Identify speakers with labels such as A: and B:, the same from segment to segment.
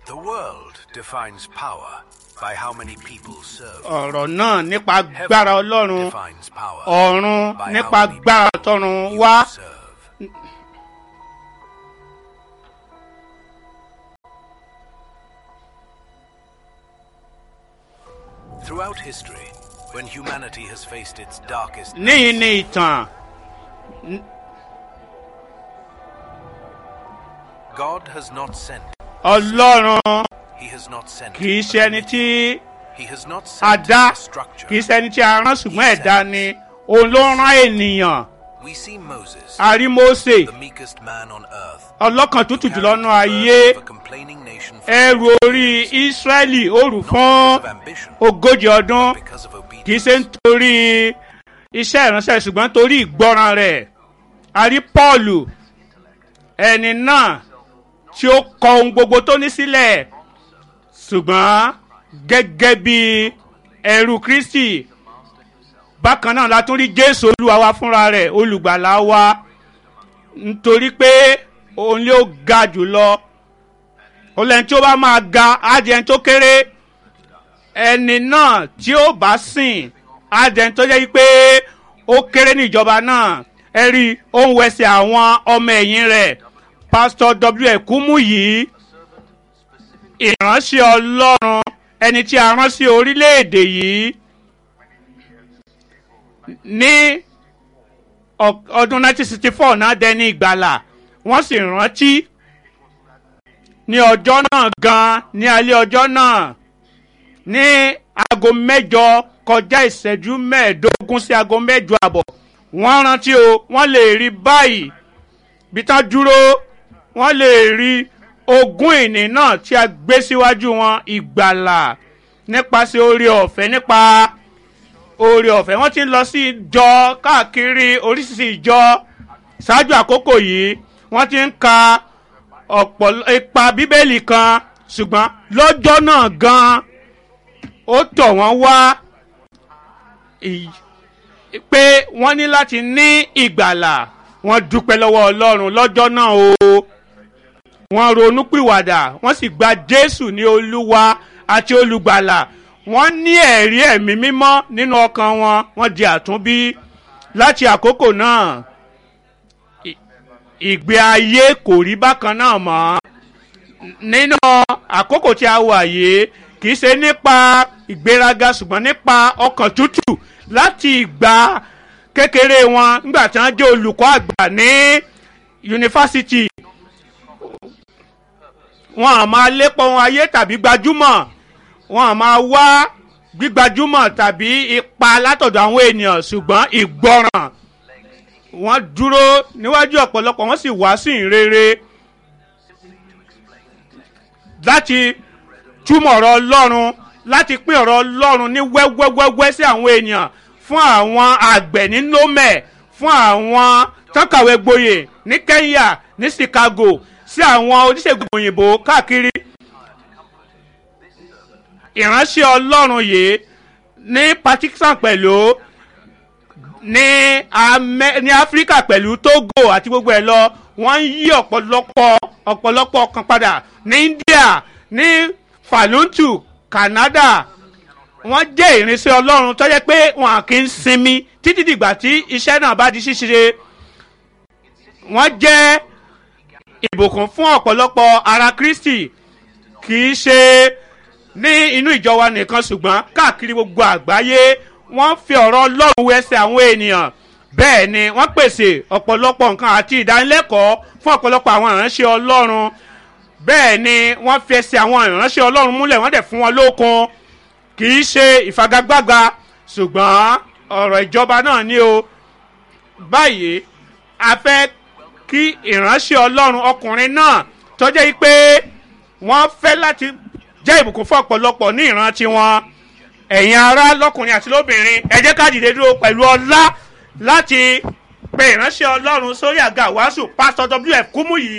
A: The world defines power by how many people serve.
B: ọ̀rọ̀ náà nípa agbára ọlọ́run
A: defines power
B: ọ̀run
A: by
B: nípa
A: how many
B: agbára tọ̀run wá
A: you serve. Throughout history, when humanity has faced its darkest
B: níyìn ní ìtàn
A: God has not sent.
B: ọlọ́run
A: He has not sent.
B: kì í ṣe ẹni tí
A: He has not
B: a
A: sent
B: dá
A: a structure.
B: kì í ṣe ẹni tí a rán ṣùgbọ́n ẹ̀dá ni òun ló rán ènìyàn
A: We see Moses,
B: a rí Mósè
A: the meekest man on earth,
B: ọlọ́kàn tútù jùlọ
A: carrying
B: nú
A: the
B: ayé
A: burden of a complaining nation for
B: ẹrù orí Ísírẹ́lì ó rù
A: not
B: fún
A: because of ambition,
B: ogójì ọdún
A: because of
B: kì í ṣe
A: obedience.
B: nítorí iṣẹ́ ìránṣẹ́ ṣùgbọ́n torí ìgbọràn rẹ̀ a rí Pọ́ọ̀lù ẹni náà tí ó kọ ohun gbogbo tó ní sílẹ̀ ṣùgbọ́n gẹ́gẹ́ bí ẹrú Kristi bákan náà la tún rí Jésù Olúwa wa fúnra rẹ̀ olùgbàlà wa nítorí pé òun ló ga jùlọ olẹ́ni tí ó bá máa ga á di ẹni tó kéré ẹni náà tí ó bá sìn á di ẹni tó jẹ́ pé ó kéré ní ìjọba náà ẹ rí i, ó ń wẹsẹ̀ àwọn ọmọ ẹ̀yìn rẹ̀ pásítọ̀ w ẹ̀kúmú yìí ìránṣẹ́ ọlọ́run ẹni tí a rán sí orílẹ̀-èdè yìí ní ọ- ọdún 1964 náà dẹni ìgbàlà wọ́n sì rántí ní ọjọ́ náà gan ní alẹ́ ọjọ́ náà ní aago mẹ́jọ kọjá ìṣẹ́jú mẹ́ẹ̀ẹ́dógún sí aago mẹ́jọ àbọ̀ wọ́n rántí o wọ́n lè rí báyìí bí tán dúró wọ́n lè rí ogún ìní náà tí a gbé síwájú wọn ìgbàlà nípasẹ̀ oore ọ̀fẹ́ nípa oore ọ̀fẹ́ wọ́n ti ń lọ sí ìjọ káàkiri oríṣiríṣi ìjọ ṣáájú àkókò yìí wọ́n ti ń ka ọ̀pọ̀ ipa bíbélì kan ṣùgbọ́n lọ́jọ́ náà gan-an ó tọ̀ wọ́n wá ì- pé wọ́n ní láti ní ìgbàlà wọ́n dúpẹ́ lọ́wọ́ ọlọ́run lọ́jọ́ náà o wọ́n ronúpìwàdà wọ́n sì gba jésù ní olúwa àti olùgbàlà wọ́n ní ẹ̀rí ẹ̀mí mímọ́ nínú ọkàn wọn wọ́n di àtúnbí láti àkókò náà ì- ìgbé ayé kò rí bákan náà mọ́ nínú àkókò tí a wà yìí kì í ṣe nípa ìgbéraga ṣùgbọ́n nípa ọkàn tútù láti ìgbà kékeré wọn nígbà tí wọ́n jẹ́ olùkọ́ àgbà ní yunifásitì wọn à máa lépa ohun ayé tàbí gbajúmọ̀ wọn à máa wá gbígbajúmọ̀ tàbí ipa látọ̀dọ̀ àwọn ènìyàn ṣùgbọ́n ìgbọràn wọ́n dúró níwájú ọ̀pọ̀lọpọ̀ wọ́n sì wá sí ìrere láti túmọ̀ ọ̀rọ̀ ọlọ́run láti pín ọ̀rọ̀ ọlọ́run ní wẹ́wẹ́wẹ́wẹ́ sí àwọn èèyàn fún àwọn àgbẹ̀ ní nome fún àwọn tọ́kàwé gboyè ní kenya ní chicago sí àwọn oníṣègùn òyìnbó káàkiri ìránṣẹ́ ọlọ́run yìí ní pakistan pẹ̀lú ní Amẹ- ní áfíríkà pẹ̀lú togo àti gbogbo ẹ̀ lọ wọ́n ń yí ọ̀pọ̀lọpọ̀ ọ̀pọ̀lọpọ̀ kan padà ní india ní faluntu canada wọ́n jẹ́ ìrìnsẹ̀ ọlọ́run tó jẹ́ pé wọn à kí ń sinmi títí dìgbà tí iṣẹ́ náà bá di ṣíṣe wọ́n jẹ́ ìbùkún fún ọ̀pọ̀lọpọ̀ ara kristi kì í ṣe ní inú ìjọ wa nìkan ṣùgbọ́n káàkiri gbogbo àgbáyé wọ́n fi ọ̀rọ̀ ọlọ́run wẹsẹ̀ àwọn ènìyàn bẹ́ẹ̀ ni wọ́n pèsè ọ̀pọ̀lọpọ̀ nǹkan àti ìdánilẹ́kọ̀ọ́ fún ọ̀pọ̀lọpọ̀ àwọn ìránṣẹ́ ọlọ́run bẹ́ẹ̀ ni wọ́n fi ẹsẹ̀ àwọn ìránṣẹ́ ọlọ́run múlẹ̀ wọ́n dẹ̀ fún wọn lókun kì í ṣe ìfagagbága ṣùgbọ́n ọ̀rọ̀ ìjọba náà ni o báyìí a fẹ́ kí ìránṣẹ́ ọlọ́run ọkùnrin náà tọ́jẹ́ yìí pé wọ́n fẹ́ láti jẹ́ ìbùkún fún ọ̀pọ̀lọpọ̀ ní ìran tiwọn ẹ̀yin ará lọ́kùnrin àti lóbìnrin ẹ jẹ́ ká dìde dúró pẹ̀lú ọlá láti pe ìránṣẹ́ ọlọ́run sórí àga wàásù pásítọ̀ wf kúmú yìí.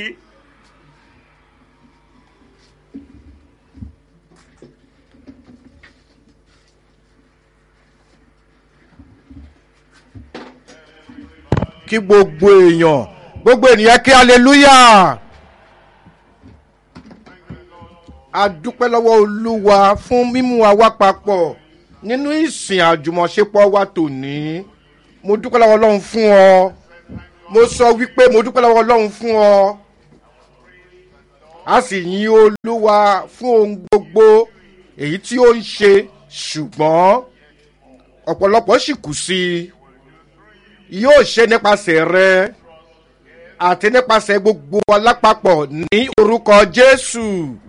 C: kí gbogbo èèyàn gbogbo ènìyàn kí hallelujah a dúpẹ́ lọ́wọ́ olúwa fún mímú wa wá papọ̀ nínú ìsìn àjùmọ̀ṣepọ̀ wa tòní mo dúpẹ́ lọ́wọ́ ọlọ́run fún ọ mo sọ wípé mo dúpẹ́ lọ́wọ́ ọlọ́run fún ọ a sì yin olúwa fún ohun gbogbo èyí tí ó ń ṣe ṣùgbọ́n ọ̀pọ̀lọpọ̀ sì kù sí i yóò ṣe nípasẹ̀ rẹ àti nípasẹ̀ gbogbo alápapọ̀ ní orúkọ jésù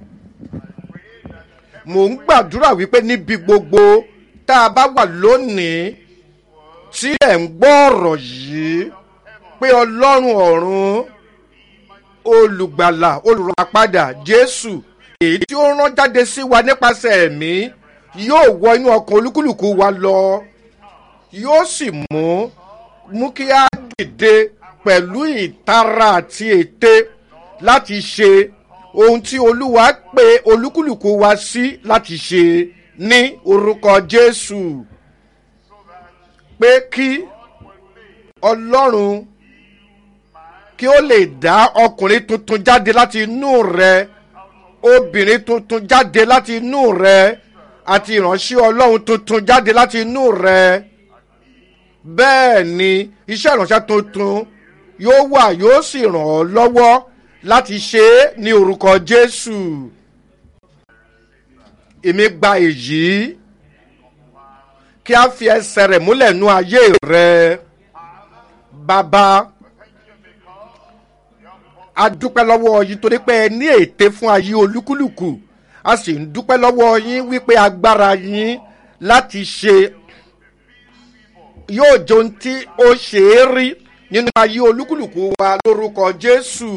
C: mò ń gbàdúrà wípé níbi gbogbo tá a bá wà lónìí tí ẹ̀ ń gbọ́ ọ̀rọ̀ yìí pé ọlọ́run ọ̀run olùgbàlà olùràpadà jésù èyí tí ó rán jáde sí wa nípasẹ̀ ẹ̀mí yóò wọ inú ọkàn olúkúlùkù wa lọ yóò sì mú mú kí á dìde pẹ̀lú ìtara àti ète láti ṣe ohun tí olúwa pe olúkúlùkù wa sí láti ṣe ní orúkọ jésù pé kí ọlọ́run kí ó lè dá ọkùnrin tuntun jáde láti inú rẹ obìnrin tuntun jáde láti inú rẹ àti ìránṣẹ́ ọlọ́run tuntun jáde láti inú rẹ bẹ́ẹ̀ ni iṣẹ́ ìránṣẹ́ tuntun yóò wà yóò sì ràn ọ́ lọ́wọ́ láti ṣe é ní orúkọ jésù èmi gba èyí kí a fi ẹsẹ̀ rẹ̀ múlẹ̀ nú ayé rẹ bàbá a dúpẹ́ lọ́wọ́ yín torí pé ẹ ní ète fún ayé olúkúlùkù a sì ń dúpẹ́ lọ́wọ́ yín wípé agbára yín láti ṣe yóò jẹ ohun tí ó ṣe é rí nínú ayé olúkúlùkù wa lórúkọ jésù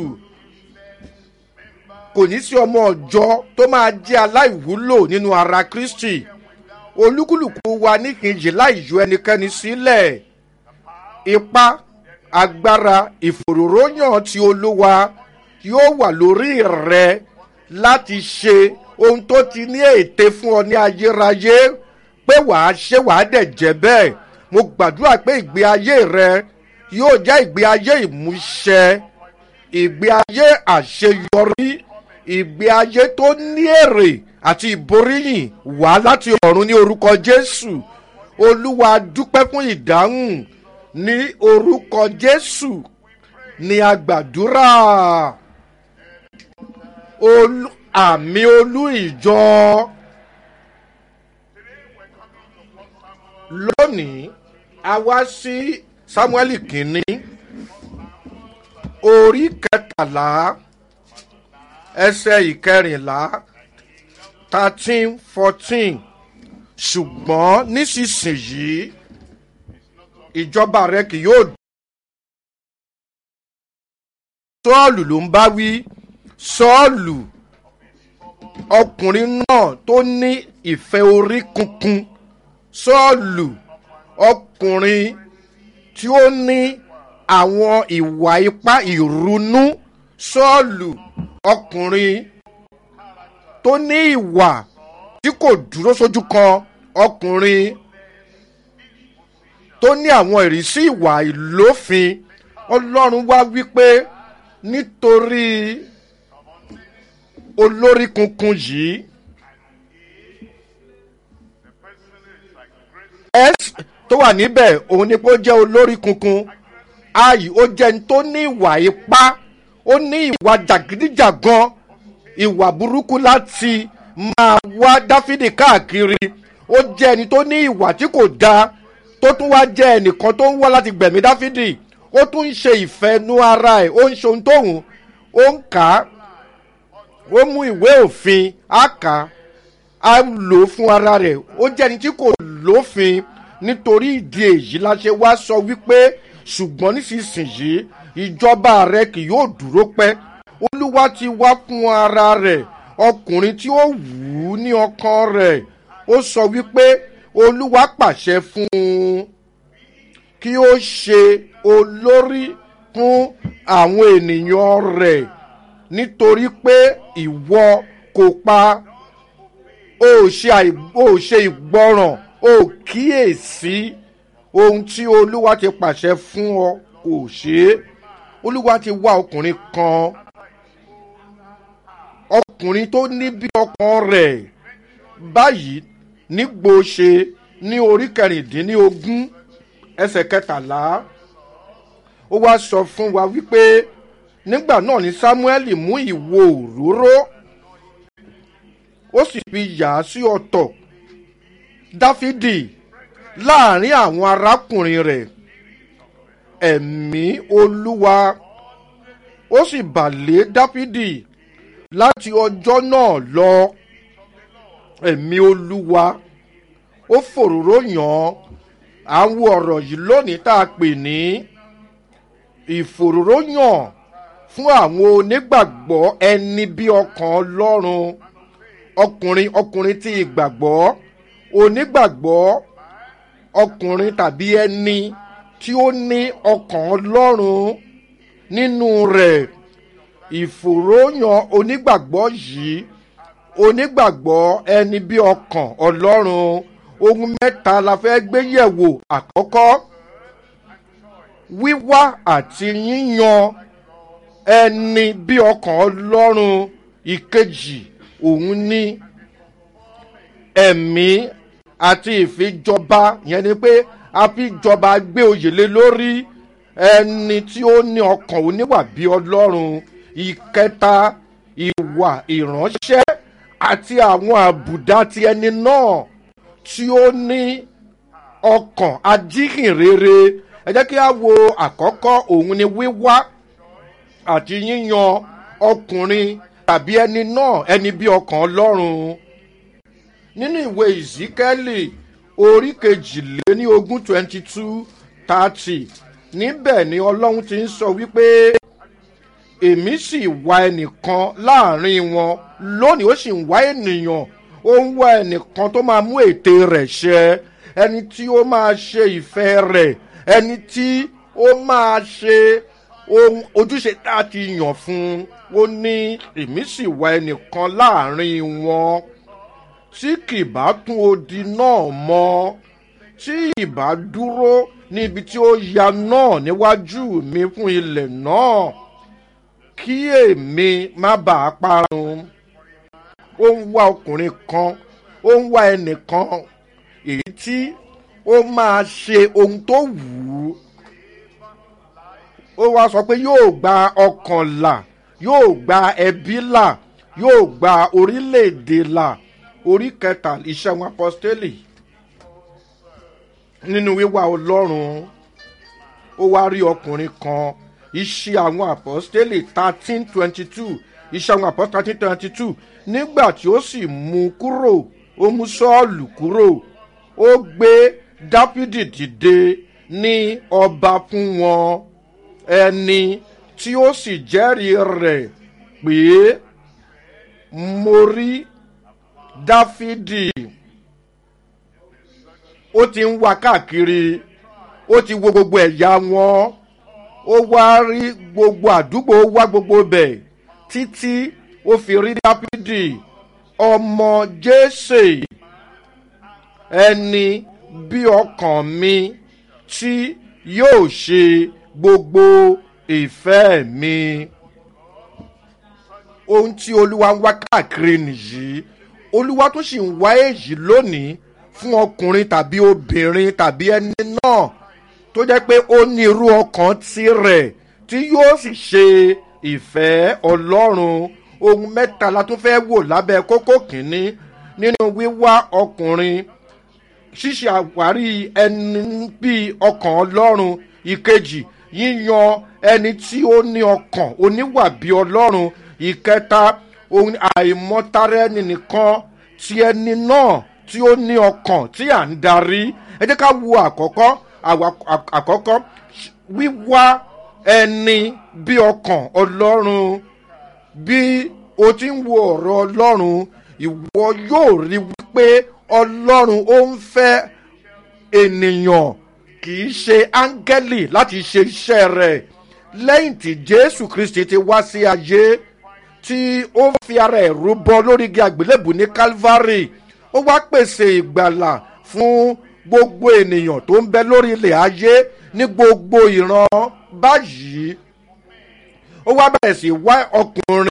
C: kò ní sí ọmọ ọjọ́ tó máa jẹ́ aláìwúlò nínú ara kristi olúkúlùkù wa níkejì láì yọ ẹnikẹ́ni sílẹ̀ ipá agbára ìfòròróyàn ti olúwa yóò wà lórí rẹ láti ṣe ohun tó ti ní ète fún ọ ní ayérayé pé wàá ṣe wàá dẹ̀ jẹ́ bẹ́ẹ̀ mo gbàdúrà pé ìgbé ayé rẹ yóò jẹ́ ìgbé ayé ìmúṣẹ ìgbé ayé àṣeyọrí ìgbé ayé tó ní èrè àti ìboríyìn wá láti ọ̀run ní orúkọ jésù olúwa dúpẹ́ fún ìdáhùn ní orúkọ jésù ní agbàdúrà àmì olú ìjọ lónìí a wá sí samuel kínní orí kẹtàlá ẹsẹ ìkẹrìnlá thirteen fourteen ṣùgbọ́n nísinsìnyí ìjọba rẹ kì yóò. sọ́ọ̀lù ló ń bá wí sọ́ọ̀lù ọkùnrin náà tó ní ìfẹ́ orí kunkun sọ́ọ̀lù ọkùnrin tí ó ní àwọn ìwà ipá ìrunú sọ́ọ̀lù ọkùnrin tó ní ìwà tí kò dúró sójú kan ọkùnrin tó ní àwọn ìrísí ìwà ìlófin ọlọ́run wá wípé nítorí olórí kunkun yìí s tó wà níbẹ̀ òun ni pé ó jẹ́ olórí kunkun ayi ó jẹ́ ní tó ní ìwà ipá ó ní ìwà jàgídíjàgan ìwà burúkú láti máa wá dáfídì káàkiri ó jẹ́ ẹni tó ní ìwà tí kò dáa tó tún wá jẹ́ ẹnìkan tó ń wá láti gbẹ̀mí dáfídì ó tún ń ṣe ìfẹ́ nú ara ẹ̀ ó ń ṣe ohun tóun ó ń kà á ó mú ìwé òfin á kà á á lò ó fún ara rẹ̀ ó jẹ́ ẹni tí kò lófin nítorí ìdí èyí la ṣe wá sọ wípé ṣùgbọ́n nísinsìnyí ìjọba rẹ kì yóò dúró pẹ́ olúwa ti wá fún ara rẹ̀ ọkùnrin tí ó wù ú ní ọkàn rẹ̀ ó sọ wípé olúwa pàṣẹ fún un kí ó ṣe olórí fún àwọn ènìyàn rẹ̀ nítorí pé ìwọ kò pa ó ṣe àì- ó ṣe ìgbọràn ó kíyèsí ohun tí olúwa ti pàṣẹ fún ọ kò ṣe é olúwa ti wá ọkùnrin kan ọkùnrin tó ní bí ọkàn rẹ̀ báyìí nígbò ṣe ní orí kẹrìndínlógún ẹsẹ̀ kẹtàlá ó wá sọ fún wa wípé nígbà náà ni samuel mú ìwo òróró ó sì fi yà á sí ọ̀tọ̀ dáfídì láàrin àwọn arákùnrin rẹ̀ ẹ̀mí olúwa ó sì bà lé dáfídì láti ọjọ́ náà lọ ẹ̀mí olúwa ó fòróró yàn án à ń wo ọ̀rọ̀ yìí lónìí tá a pè ní ìfòróróyàn fún àwọn onígbàgbọ́ ẹni bí ọkàn ọlọ́run ọkùnrin ọkùnrin tí ìgbàgbọ́ onígbàgbọ́ ọkùnrin tàbí ẹni tí ó ní ọkàn ọlọ́run nínú rẹ̀ ìfòróyàn onígbàgbọ́ yìí onígbàgbọ́ ẹni bí ọkàn ọlọ́run ohun mẹ́ta la fẹ́ gbé yẹ̀wò àkọ́kọ́ wíwá àti yíyan ẹni bí ọkàn ọlọ́run ìkejì òun ní ẹ̀mí àti ìfijọba yẹn ni pé a fi jọba gbé oyè lé lórí ẹni tí ó ní ọkàn oníwà bí ọlọ́run ìkẹta ìwà ìránṣẹ́ àti àwọn àbùdá ti ẹni náà tí ó ní ọkàn ajíhìnrere ẹ jẹ́ kí a wo àkọ́kọ́ òun ni wíwá àti yíyan ọkùnrin tàbí ẹni náà ẹni bí ọkàn ọlọ́run nínú ìwé ìzíkẹ́lì orí kejìléní ogún twenty two thirty níbẹ̀ ni ọlọ́run ti ń sọ wípé èmi sì wá ẹnìkan láàrin wọn lónìí ó sì ń wá ènìyàn ó ń wá ẹnìkan tó máa mú ète rẹ̀ ṣẹ ẹni tí ó máa ṣe ìfẹ́ rẹ̀ ẹni tí ó máa ṣe ohun ojúṣe tá a ti yàn fún un ó ní èmi sì wá ẹnìkan láàrin wọn tí kì bá tún odi náà mọ tí ìbá dúró níbi tí ó ya náà níwájú mi fún ilẹ̀ náà kí èmi má bàa parun ó ń wá ọkùnrin kan ó ń wá ẹnìkan èyí tí ó máa ṣe ohun tó wù ú ó wá sọ pé yóò gba ọkàn là yóò gba ẹbí là yóò gba orílẹ̀-èdè là orí kẹta iṣẹ́ wọn apọ́stélì nínú wíwá ọlọ́run ó wá rí ọkùnrin kan iṣẹ́ àwọn apọ́stélì thirteen twenty two iṣẹ́ àwọn apọ́stélì thirteen twenty two nígbà tí ó sì mú kúrò ó mú sọ́ọ̀lù kúrò ó gbé dáfídì dìde ní ọba fún wọn ẹni tí ó sì jẹ́rìí rẹ̀ pé mo rí dáfídì ó ti ń wá káàkiri ó ti wo gbogbo ẹ̀yà wọn ó wá rí gbogbo àdúgbò ó wá gbogbo bẹ̀ títí ó fi rí dáfídì ọmọ jésè ẹni bí ọkàn mi tí yóò ṣe gbogbo ìfẹ́ mi ohun tí olúwa ń wá káàkiri nìyí olúwa tó sì ń wá èyí lónìí fún ọkùnrin tàbí obìnrin tàbí ẹni náà tó jẹ́ pé ó ní irú ọkàn tirẹ̀ tí yóò sì ṣe ìfẹ́ ọlọ́run ohun mẹ́ta la tún fẹ́ wò lábẹ́ kókó kìíní nínú wíwá ọkùnrin ṣíṣe àwárí ẹni bíi ọkàn ọlọ́run ìkejì yíyan ẹni tí ó ní ọkàn oníwà bíi ọlọ́run ìkẹta ohun àìmọ́tara ẹni nìkan ti ẹni náà tí ó ní ọkàn tí à ń darí ẹ jẹ́ ká wo àkọ́kọ́ àkọ́kọ́ wíwá ẹni bí ọkàn ọlọ́run bí o ti ń wo ọ̀rọ̀ ọlọ́run ìwọ yóò rí wípé ọlọ́run ó ń fẹ́ ènìyàn kì í ṣe áńgẹ́lì láti ṣe iṣẹ́ rẹ̀ lẹ́yìn tí jésù kristi ti wá sí ayé tí ó fi ara ẹ̀ rúbọ lórí igi àgbélébù ní calvary ó wá pèsè ìgbàlà fún gbogbo ènìyàn tó ń bẹ lórí ilẹ̀ ayé ní gbogbo ìran báyìí ó wá bẹ̀rẹ̀ sí wá ọkùnrin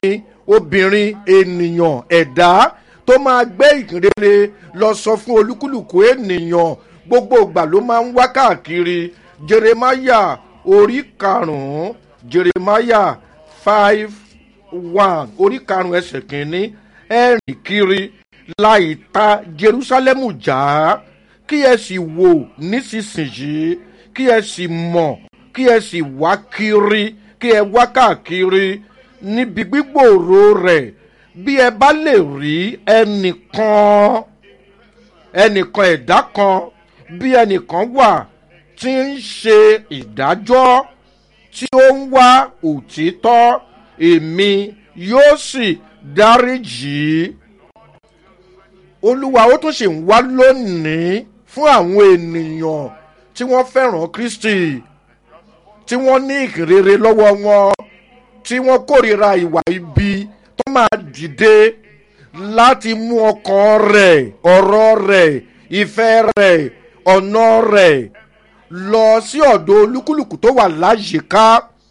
C: obìnrin ènìyàn ẹ̀dá tó máa gbé ìkìrere lọ sọ fún olúkúlùkù ènìyàn gbogbo ìgbà ló máa ń wá káàkiri jeremaya orí karùn-ún jeremaya five one orí karùn-ún ẹsẹ̀ kìíní ẹ̀rìn kiri láì ta jerusalemu já kí ẹ sì wò nísinsìnyí kí ẹ sì mọ̀ kí ẹ sì wá kiri kí ẹ wá káàkiri níbi gbígbòòrò rẹ̀ bí ẹ bá lè rí ẹnìkan ẹnìkan ẹ̀dá kan bí ẹnìkan wà tí ń ṣe ìdájọ́ tí ó ń wá òtítọ́ èmi yóò sì dáríjì í olúwa ó tún ṣì ń wá lónìí fún àwọn ènìyàn tí wọ́n fẹ́ràn kristi tí wọ́n ní ìkìrere lọ́wọ́ wọn tí wọ́n kórìíra ìwà ibi tó máa dìde láti mú ọkàn rẹ̀ ọ̀rọ̀ rẹ̀ ìfẹ́ rẹ̀ ọ̀nà rẹ̀ lọ sí ọ̀dọ̀ olúkúlùkù tó wà láyìíká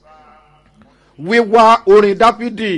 C: wíwá orin dáfídì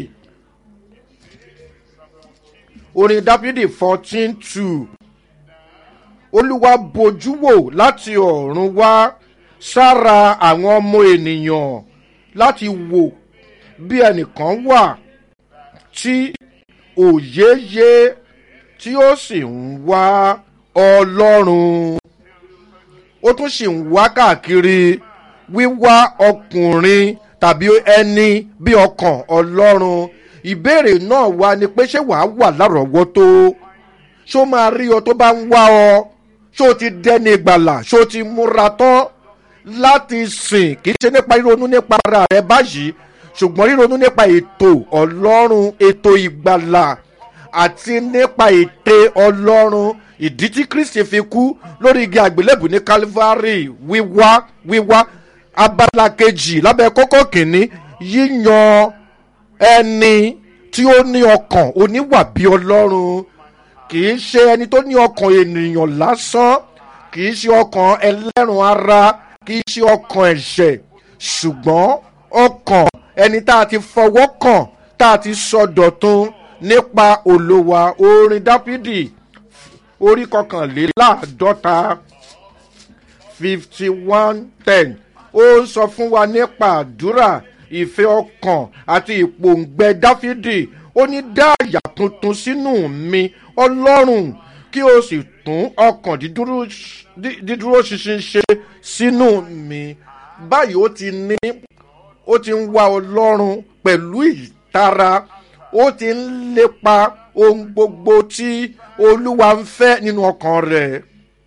C: orin dáfídì fourteen two olúwa bojú wò láti ọ̀run wá sára àwọn ọmọ ènìyàn láti wò bí ẹnìkan wà tí òye yé tí ó sì ń wá ọlọ́run ó tún sì ń wá káàkiri wíwá ọkùnrin tàbí ẹni bí ọkàn ọlọ́run ìbéèrè náà wá ni pé ṣé wàá wà lárọ̀ọ́wọ́tó ṣó máa rí ọ tó bá ń wá ọ ṣó ti dẹ́ni ìgbàlà ṣó ti múra tán láti sìn kì í ṣe nípa ríronú nípa ara rẹ báyìí ṣùgbọ́n ríronú nípa ètò ọlọ́run ètò ìgbàlà àti nípa ète ọlọ́run ìdí tí kristi fi kú lórí igi àgbélébù ní calvary wíwá wíwá abala kejì lábẹ́ kókó kìíní yíyan ẹni tí ó ní ọkàn oníwà bí ọlọ́run kì í ṣe ẹni tó ní ọkàn ènìyàn lásán kì í ṣe ọkàn ẹlẹ́rùn ara kì í ṣe ọkàn ẹ̀ṣẹ̀ ṣùgbọ́n ọkàn ẹni tá a ti fọwọ́ kàn tá a ti sọ dọ̀tun nípa olówà orin dáfídì orí kọkànléláàádọ́ta fifty one ten ó ń sọ fún wa nípa àdúrà ìfẹ́ ọkàn àti ìpòǹgbẹ dáfídì ó ní dá àyà tuntun sínú mi ọlọ́run kí o sì tún ọkàn dídúró ṣinṣin ṣe sínú mi báyìí ó ti ní ó ti ń wá ọlọ́run pẹ̀lú ìtara ó ti ń lépa ohun gbogbo tí olúwa ń fẹ́ nínú ọkàn rẹ̀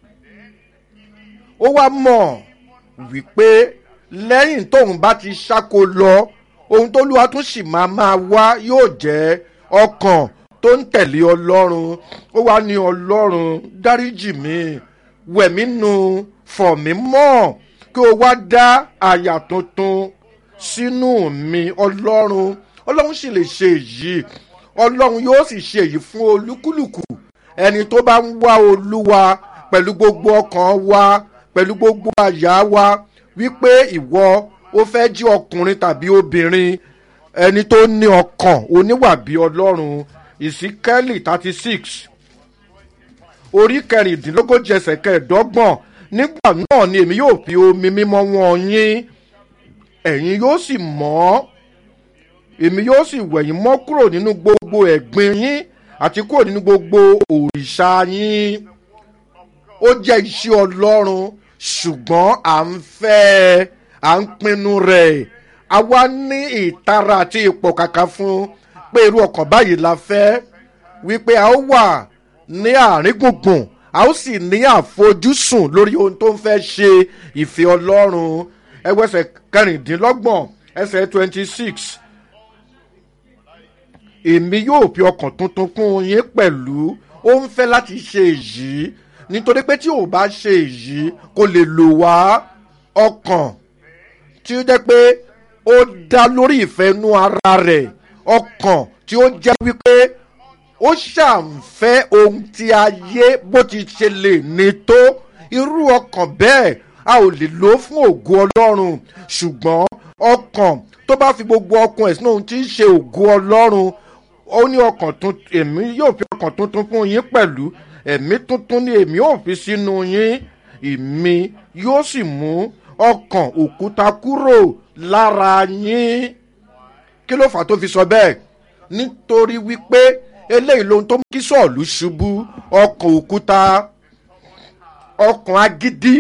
C: ó wá mọ̀ wípé lẹ́yìn tóun bá ti ṣáko lọ ohun tó lúwa tún sì máa máa wá yóò jẹ́ ọkàn tó ń tẹ̀lé ọlọ́run ó wá ní ọlọ́run dáríjì mi wẹ̀mí nu fọ̀ mí mọ́ kí o wá dá àyà tuntun sínú mi ọlọ́run ọlọ́run sì lè ṣe èyí ọlọ́run yóò sì ṣe èyí fún olúkúlùkù ẹni tó bá ń wá olúwa pẹ̀lú gbogbo ọkàn wa pẹ̀lú gbogbo àyà wa wípé ìwọ ó fẹ́ jí ọkùnrin tàbí obìnrin ẹni tó ní ọkàn oníwà bí ọlọ́run ìsíkẹ́lì thirty six orí kẹrìndínlógójì ẹsẹ̀ kẹẹ̀ẹ́dọ́gbọ̀n nígbà náà ni èmi yóò fi omi mímọ́ wọn yín ẹ̀yin yóò sì mọ́ èmi yóò sì wẹ̀yìn mọ́ kúrò nínú gbogbo ẹ̀gbin yín àti kúrò nínú gbogbo òrìṣà yín ó jẹ́ iṣẹ́ ọlọ́run ṣùgbọ́n à ń fẹ́ à ń pinnu rẹ̀ a wá ní ìtara àti ipò kàkà fún pé irú ọkàn báyìí la fẹ́ wípé a ó wà ní àárín gbùngbùn a ó sì ní àfojúsùn lórí ohun tó ń fẹ́ ṣe ìfẹ́ ọlọ́run ẹgbẹ́sẹ̀ kẹrìndínlọ́gbọ̀n ẹsẹ̀ twenty six èmi yóò fi ọkàn tuntun kún yín pẹ̀lú ó ń fẹ́ láti ṣe èyí nítorí pé tí ò bá ṣe èyí kò lè lò wá ọkàn tí ó jẹ́ pé ó dá lórí ìfẹ́nú ara rẹ̀ ọkàn tí ó jẹ́ wípé ó ṣàǹfẹ́ ohun tí ayé bó ti ṣe lè ní tó irú ọkàn bẹ́ẹ̀ a ò lè lò ó fún ògo ọlọ́run ṣùgbọ́n ọkàn tó bá fi gbogbo ọkàn ẹ̀ sínú ohun tí ń ṣe ògo ọlọ́run ó ní ọkàn tuntun èmi yóò fi ọkàn tuntun fún yín pẹ̀lú ẹ̀mí tuntun ni èmi yóò fi sínú yín ìmí yóò sì mú ọkàn òkúta kúrò lára yín kí ló fà á tó fi sọ bẹ́ẹ̀ nítorí wípé eléyìí lohun tó mú kí sọ̀ọ̀lù ṣubú ọkàn òkúta ọkàn agídí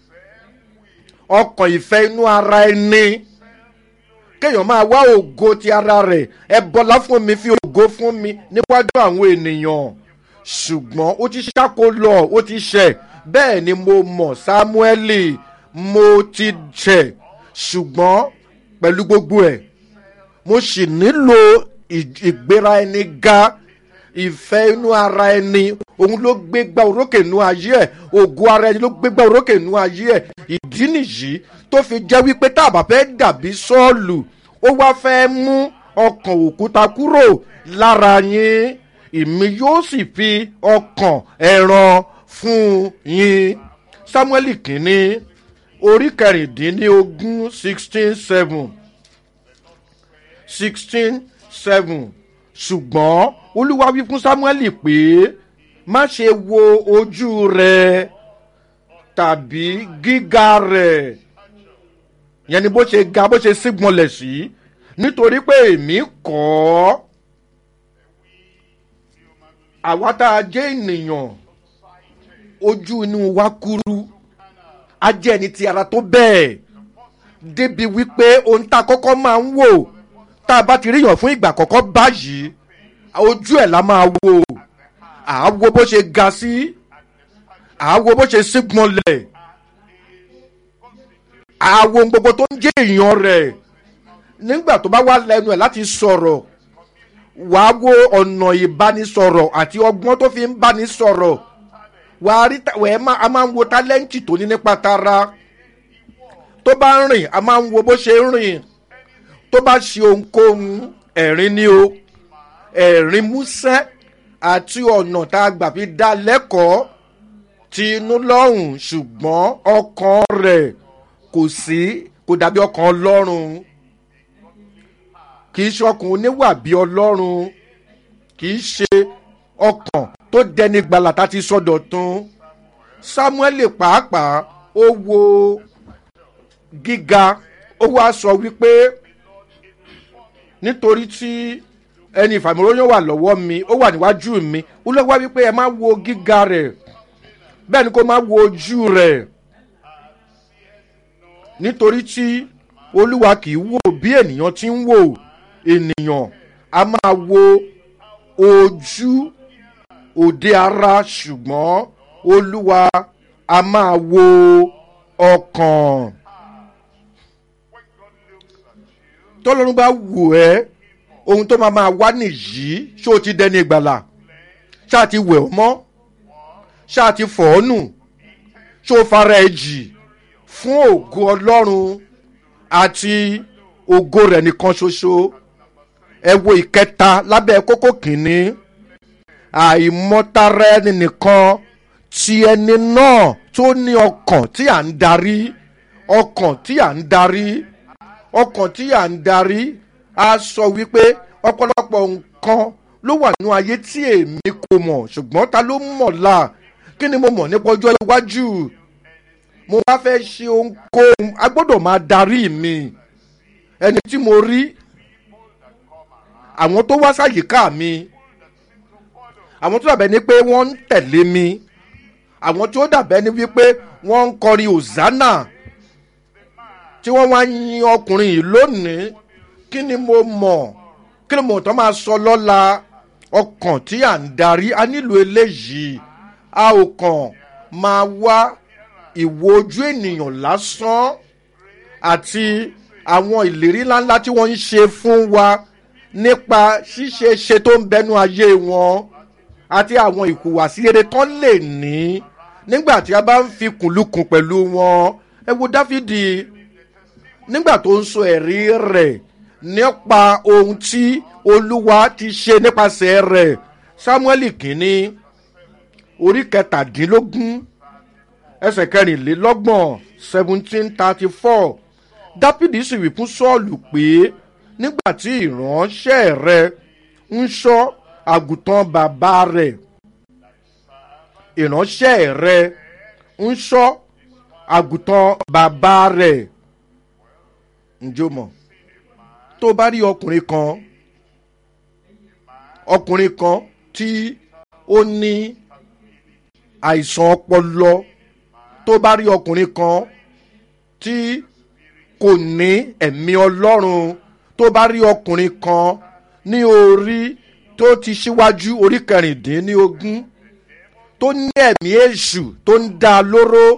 C: ọkàn ìfẹ́ inú ara ẹni kéèyàn máa wá ògo ti ara rẹ̀ ẹ bọ́lá fún mi fi ògo fún mi níwájú àwọn ènìyàn ṣùgbọ́n ó ti ṣáko lọ ó ti ṣẹ̀ bẹ́ẹ̀ ni mo mọ̀ sámúẹ́lì mo ti ṣẹ̀ ṣùgbọ́n pẹ̀lú gbogbo ẹ̀ mo sì nílò ì- ìgbéra ẹni ga ìfẹ́ inú ara ẹni òun ló gbégbá orókè inú ayé ẹ̀ ògo ara ẹni ló gbégbá orókè inú ayé ẹ̀ ìdí nìyí tó fi jẹ́ wípé tá a bá fẹ́ dàbí sọ́ọ̀lù ó wá fẹ́ mú ọkàn òkúta kúrò lára yín ìmí yóò sì fi ọkàn ẹran fún yín samuel kìíní orí kẹrìndínlógún sixteen seven sixteen seven ṣùgbọ́n olúwa wí fún samuel pé má ṣe wo ojú rẹ tàbí gíga rẹ yẹn ni bó ṣe ga bó ṣe sígbọnlẹ̀ sí nítorí pé èmi kọ́ ọ́ àwa tá a jẹ́ ènìyàn ojú inú wa kúrú a jẹ́ ẹni ti ara tó bẹ́ẹ̀ débi wípé ohun tá a kọ́kọ́ máa ń wò tá a bá ti ríyàn fún ìgbà àkọ́kọ́ báyìí ojú ẹ̀ la máa wò àá wo bó ṣe ga sí àá wo bó ṣe sígbọnlẹ̀ àá wo ohun gbogbo tó ń jẹ́ èèyàn rẹ̀ nígbà tó bá wà lẹ́nu ẹ̀ láti sọ̀rọ̀ wàá wo ọ̀nà ìbánisọ̀rọ̀ àti ọgbọ́n tó fi ń bánisọ̀rọ̀ wàá rí ta- wẹ́ẹ́ má a máa ń wo tálẹ́ǹtì tó ní nípa tara tó bá ń rìn a máa ń wo bó ṣe ń rìn tó bá ṣe ohunkóhun ẹ̀rín ni o ẹ̀rín músẹ́ àti ọ̀nà tá a gbà fi dá lẹ́kọ̀ọ́ ti inú lọ́rùn ṣùgbọ́n ọkàn rẹ̀ kò sí kò dàbí ọkàn ọlọ́run kì í ṣe ọkàn oníwà bí ọlọ́run kì í ṣe ọkàn tó dẹni gbàlà tá a ti sọdọ̀ tún samuel pàápàá ó wo gíga ó wá sọ wípé nítorí tí ẹni ìfàmìlóyún wà lọ́wọ́ mi ó wà níwájú mi ó lọ́wọ́ wá wípé ẹ má wo gíga rẹ̀ bẹ́ẹ̀ ni kó má wo ojú rẹ̀ nítorí tí olúwa kì í wò bí ènìyàn ti ń wò ènìyàn a máa wo ojú òde ara ṣùgbọ́n olúwa a máa wo ọkàn. tọ́lọ́run bá wò ẹ́ ohun tó máa máa wá nìyí ṣé o ti dẹni ìgbàlà ṣáà ti wẹ̀ ọ́ mọ́ ṣáà ti fọ̀ ọ́ nù ṣé o fara ẹ̀ jì fún ògo ọlọ́run àti ògo rẹ̀ nìkan ṣoṣo ẹ wo ìkẹta lábẹ́ kókó kìíní àìmọ́tara ẹni nìkan ti ẹni náà tó ní ọkàn tí à ń darí ọkàn tí à ń darí ọkàn tí à ń darí a sọ wípé ọ̀pọ̀lọpọ̀ nǹkan ló wà nínú ayé tí èmi kò mọ̀ ṣùgbọ́n ta ló mọ̀ la kí ni mo mọ̀ nípa ọjọ́ iwájú mo bá fẹ́ ṣe ohunkóhun a gbọ́dọ̀ máa darí mi ẹni tí mo rí àwọn tó wá sáyìíká mi àwọn tó dàbẹ́ ni pé wọ́n ń tẹ̀lé mi àwọn tó dàbẹ́ ni wípé wọ́n ń kọrin hosanna tí wọ́n wá yin ọkùnrin yìí lónìí kí ni mo mọ̀ kí ni mo tọ́ máa sọ lọ́la ọkàn tí à ń darí a nílò eléyìí a ò kàn máa wá ìwo ojú ènìyàn lásán àti àwọn ìlérí ńláńlá tí wọ́n ń ṣe fún wa nípa ṣíṣe ṣe tó ń bẹnu ayé wọn àti àwọn ìhùwàsí rere tán lè ní nígbà tí a bá ń fi kùnlùkùn pẹ̀lú wọn ẹ wo dáfídì nígbà tó ń sọ ẹ̀rí rẹ̀ nípa ohun tí olúwa ti ṣe nípasẹ̀ rẹ̀ samuel kìíní orí kẹtàdínlógún ẹsẹ̀ kẹrìnlélọ́gbọ̀n seventeen thirty four dáfídì sì wí fún sọ́ọ̀lù pé nígbà tí ìránṣẹ́ rẹ ń ṣọ́ àgùntàn bàbá rẹ̀ ìránṣẹ́ rẹ ń ṣọ́ àgùntàn bàbá rẹ̀ ǹjẹ́ o mọ̀ tó bá rí ọkùnrin kan ọkùnrin kan tí ó ní àìsàn ọpọlọ tó bá rí ọkùnrin kan tí kò ní ẹ̀mí ọlọ́run tó bá rí ọkùnrin kan ní orí tó ti ṣíwájú orí kẹrìndínlógún tó ní ẹ̀mí èṣù tó ń dá a lóró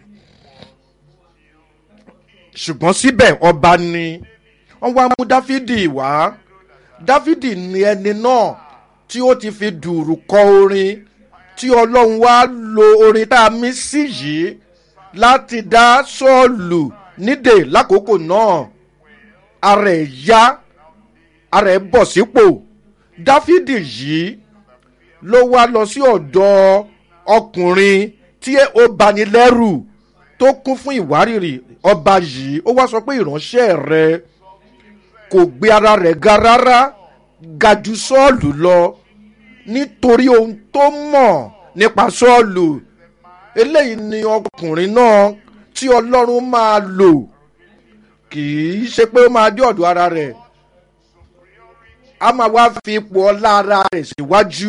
C: ṣùgbọ́n síbẹ̀ ọba ni wọ́n wá mú dáfídì wá dáfídì ni ẹni náà tí ó ti fi dùrù kọ orin tí ọlọ́run wá lo orin tá a mí sí yìí láti dá sọ́ọ̀lù nídè lákòókò náà ara ẹ̀ yá ara ẹ̀ bọ̀ sípò dáfídì yìí ló wá lọ sí ọ̀dọ̀ ọkùnrin tí ó bani lẹ́rù tó kún fún ìwárìrì ọba yìí ó wá sọ pé ìránṣẹ́ rẹ kò gbé ara rẹ̀ ga rárá ga ju sọ́ọ̀lù lọ nítorí ohun tó mọ̀ nípa sọ́ọ̀lù eléyìí ni ọkùnrin náà tí ọlọ́run máa lò kì í ṣe pé ó máa dé ọ̀dọ̀ ara rẹ̀ a máa wá fi ipò ọlá ara rẹ̀ síwájú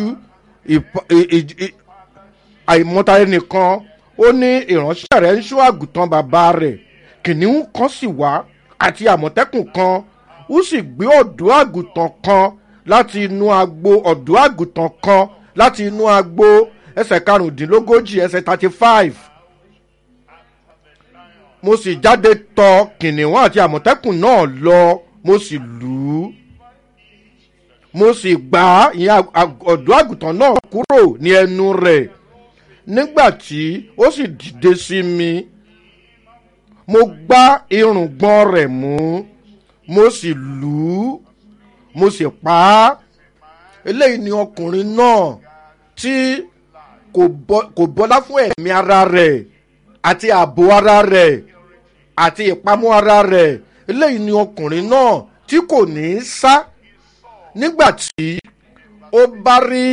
C: àìmọ́tayé nìkan ó ní ìránṣẹ́ rẹ̀ ń ṣó àgùntàn bàbá rẹ̀ kìnìún kan sì wá àti àmọ̀tẹ́kùn kan ó sì gbé ọ̀dọ́ àgùntàn kan láti inú agbo ọ̀dọ́ àgùntàn kan láti inú agbo ẹsẹ̀ karùndínlógójì ẹsẹ̀ thirty five mo sì jáde tọ kìnìún àti àmọ̀tẹ́kùn náà lọ mo sì lù ú mo sì gbá ìyẹn ọ̀dọ́ àgùntàn náà kúrò ní ẹnu rẹ̀ nígbà tí ó sì dìde sí mi mo gbá irùngbọ̀n rẹ̀ mú mo sì lù ú mo sì pa á eléyìí ni ọkùnrin náà tí kò bọ́lá fún ẹ̀mí ara rẹ̀ àti ààbò ara rẹ̀ àti ìpamọ́ ara rẹ̀ eléyìí ni ọkùnrin náà tí kò ní í sá nígbà tí ó bá rí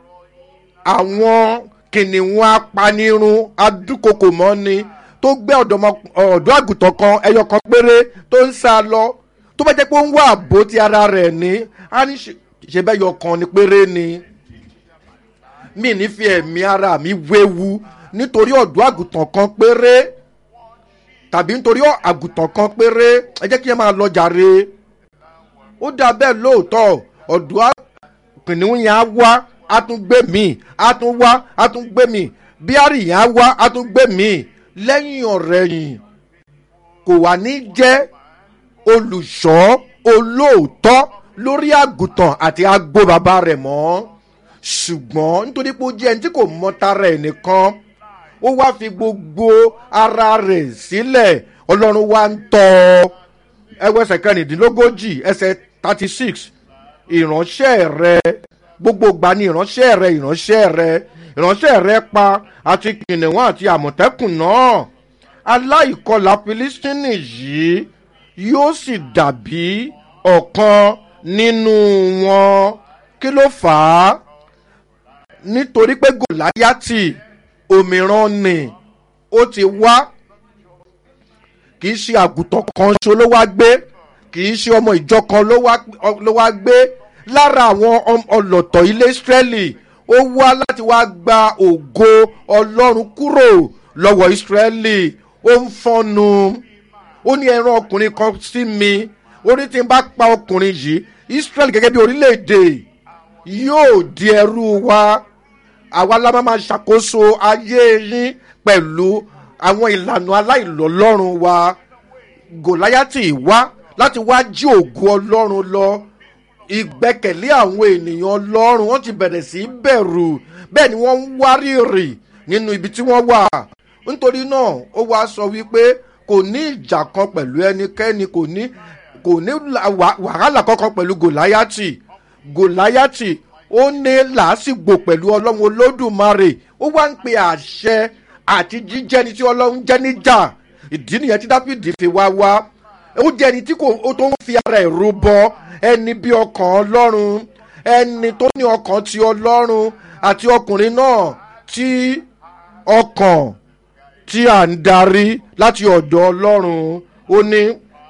C: àwọn kìnìún apanirun adúkokò mọ́ni tó gbé ọ̀dọ́ àgùntàn kan ẹyọ kan péré tó ń sá lọ tó bá jẹ́ pé ó ń wá àbò ti ara rẹ̀ ní á ní ṣe bẹ́ẹ̀ yọ kan ni péré ni mi ní fi ẹ̀mí ara mi wéwu nítorí ọ̀dọ́ àgùntàn kan péré tàbí nítorí àgùntàn kan péré ẹ jẹ́ kí ẹ máa lọ jàre ó dà bẹ́ẹ̀ lóòótọ́ ọ̀dọ́ kìnìún yẹn á wá á tún gbé mi á tún wá á tún gbé mi bíárì yẹn á wá á tún gbé mi lẹ́yìn ọ̀rẹ́ yìí kò wá ní jẹ́ olùṣọ́ olóòótọ́ lórí àgùntàn àti agbo bàbá rẹ̀ mọ́ ṣùgbọ́n nítorí pé ó jẹ́ ẹni tí kò mọ tara ẹ̀ nìkan ó wá fi gbogbo ara rẹ̀ sílẹ̀ ọlọ́run wá ń tọ́ ẹwọ́ ẹsẹ̀ kẹrìndínlógójì ẹsẹ̀ thirty six ìránṣẹ́ rẹ gbogbo gbà ní ìránṣẹ́ rẹ ìránṣẹ́ rẹ ìránṣẹ́ rẹ pa àti kìnìún àti àmọ̀tẹ́kùn náà aláìkọlà filistini yìí yóò sì dàbí ọ̀kan nínú wọn kí ló fà á nítorí pé gòláyàtì òmíràn ni ó ti wá kì í ṣe àgùntàn kan ṣo ló wá gbé kì í ṣe ọmọ ìjọ kan ló wá gbé lára àwọn ọlọ́tọ̀ ilé israẹli ó wá láti wá gba ògo ọlọ́run kúrò lọ́wọ́ israẹli ó ń fọ́nu ó ní ẹran ọkùnrin kan sí mi ó ní tí n bá pa ọkùnrin yìí israẹli gẹ́gẹ́ bí orílẹ̀-èdè yóò di ẹrú wa àwa la máa ṣàkóso ayé yín pẹ̀lú àwọn ìlànà aláìlọ́lọ́run wa gòláyàtì wá láti wá jí ògo ọlọ́run lọ ìgbẹ́kẹ̀lé àwọn ènìyàn ọlọ́run wọ́n ti bẹ̀rẹ̀ sí í bẹ̀rù bẹ́ẹ̀ ni wọ́n ń wárìrì nínú ibi tí wọ́n wà nítorí náà ó wá sọ wípé kò ní ìjà kan pẹ̀lú ẹnikẹ́ni kò ní kò ní wàhálà kankan pẹ̀lú gòláyàtì gòláyàtì ó ní làásìgbò pẹ̀lú ọlọ́run olódùmarè ó wá ń pe àṣẹ àti jíjẹni tí ọlọ́run jẹ́ níjà ìdí nìyẹn tí dáfídì fi wá wá ó jẹ́ ẹni tí kò ó tó ń fi ara ẹ̀ rúbọ ẹni bí ọkàn ọlọ́run ẹni tó ní ọkàn ti ọlọ́run àti ọkùnrin náà tí ọkàn tí à ń darí láti ọ̀dọ̀ ọlọ́run ó ní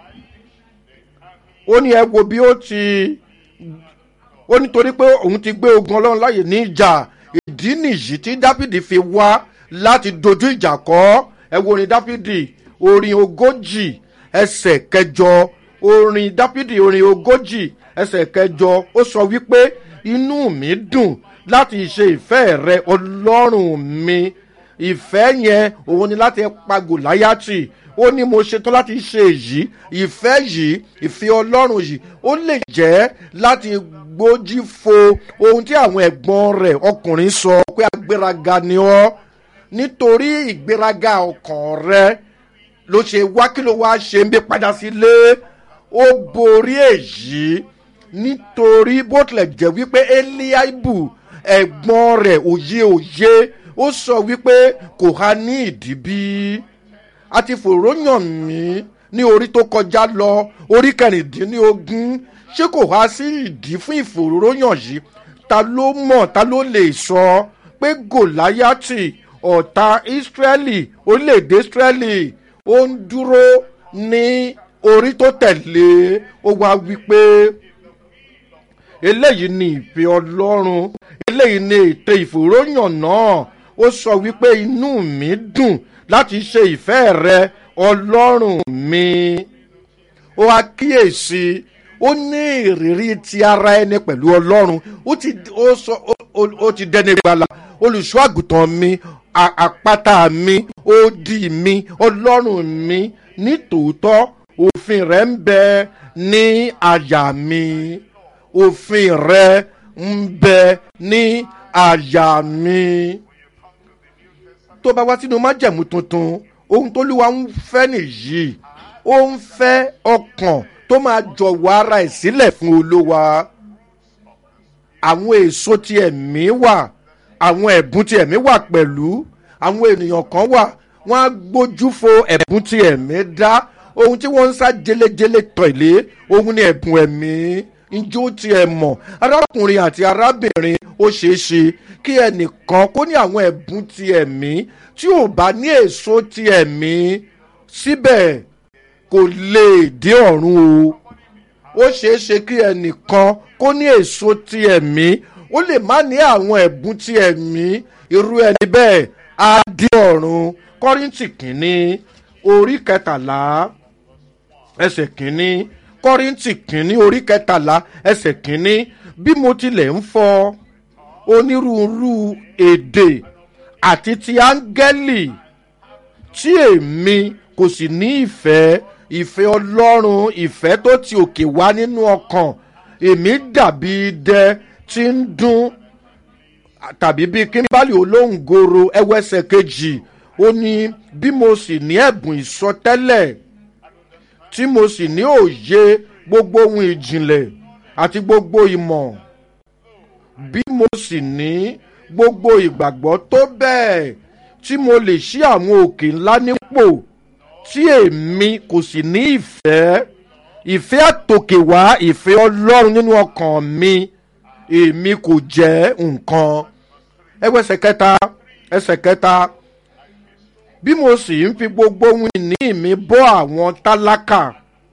C: ó ní ẹ wo bí ó ti ó nítorí pé òun ti gbé ogun ọlọ́run láàyè ní ìjà ìdí nìyí tí dáfídì fi wá láti dojú ìjà kọ́ ẹ wo orin dáfídì orin ogójì ẹsẹ̀ kẹjọ orin dáfídì orin ogójì ẹsẹ̀ kẹjọ ó sọ wípé inú mi dùn láti ṣe ìfẹ́ rẹ ọlọ́run mi ìfẹ́ yẹn òun ni láti pa gòláyàtì ó ní mo ṣetán láti ṣe èyí ìfẹ́ yìí ìfẹ́ ọlọ́run yìí ó lè jẹ́ láti gbójú fo ohun tí àwọn ẹ̀gbọ́n rẹ̀ ọkùnrin sọ pé agbéraga ni ọ́ nítorí ìgbéraga ọkàn rẹ ló ṣe wá kí ló wá ṣe ń bí padà sílé ó borí èyí nítorí bó tilẹ̀ jẹ́ wípé eliaibu ẹ̀gbọ́n rẹ̀ òye òye ó sọ wípé kò há ní ìdí bí a ti fòróyàn mí ní orí tó kọjá lọ orí kẹrìndínlógún ṣé kò há sí ìdí fún ìfòróyàn yìí ta ló mọ̀ ta ló lè sọ pé gòláyàtì ọ̀tá ìsírẹ́lì orílẹ̀-èdè ìsírẹ́lì ó ń dúró ní orí tó tẹ̀lé ó wá wípé eléyìí ni ìfẹ́ ọlọ́run eléyìí ni ètò ìfòròyàn náà ó sọ wípé inú mi dùn láti ṣe ìfẹ́ rẹ ọlọ́run mi ó wá kíyèsí ó ní ìrírí ti ara ẹni pẹ̀lú ọlọ́run ó ti ó sọ ó ti dẹni gbala olùṣọ́ àgùntàn mi àpáta mi odi mi ọlọ́run mi ní tòótọ́ òfin rẹ̀ ń bẹ ní àyà mi òfin rẹ̀ ń bẹ ní àyà mi. tó bá wá sínú májẹ̀mú tuntun ohun tó lúwa ń fẹ́ nìyí ó ń fẹ́ ọkàn tó máa jọ̀wọ́ ara ẹ̀ sílẹ̀ fún olówa àwọn èso ti ẹ̀mí wà àwọn ẹ̀bùn ti ẹ̀mí wà pẹ̀lú àwọn ènìyàn kan wà wọ́n á gbójú fo ẹ̀bùn ti ẹ̀mí dá ohun tí wọ́n ń sá jelejele tọ̀lé ohun ni ẹ̀bùn ẹ̀mí njó ti ẹ̀ mọ̀ arákùnrin àti arábìnrin ó ṣeé ṣe kí ẹnìkan kó ní àwọn ẹ̀bùn ti ẹ̀mí tí ò bá ní èso ti ẹ̀mí síbẹ̀ kò lè dé ọ̀run o ó ṣeé ṣe kí ẹnìkan kó ní èso ti ẹ̀mí ó lè má ní àwọn ẹ̀bùn ti ẹ̀mí irú ẹni bẹ́ẹ̀ á dé ọ̀run kọ́rìntì kìíní orí kẹtàlá ẹsẹ̀ kìíní kọ́rìntì kìíní orí kẹtàlá ẹsẹ̀ kìíní bí mo tilẹ̀ ń fọ onírúurú èdè àti ti áńgẹ́lì tí èmi kò sì ní ìfẹ́ ìfẹ́ ọlọ́run ìfẹ́ tó ti òkè wá nínú ọkàn èmi dàbí idẹ tí ń dún tàbí bíi kíńbálì olóńgoro ẹwẹ́sẹ̀ kejì ó ní bí mo sì ní ẹ̀bùn ìsọtẹ́lẹ̀ tí mo sì ní òye gbogbo ohun ìjìnlẹ̀ àti gbogbo ìmọ̀ bí mo sì ní gbogbo ìgbàgbọ́ tó bẹ́ẹ̀ tí mo lè ṣí àwọn òkè ńlá nípò tí èmi kò sì ní ìfẹ́ ìfẹ́ àtòkè wá ìfẹ́ ọlọ́run nínú ọkàn mi èmi kò jẹ́ nǹkan ẹgbẹ́ ẹsẹ̀ kẹta ẹsẹ̀ kẹta bí mo sì ń fi gbogbo ohun ìní mi bọ́ àwọn tálákà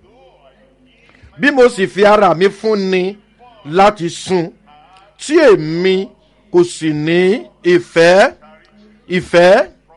C: bí mo sì fi ara mi fúnni láti sun tí èmi kò sì ní ìfẹ́ ìfẹ́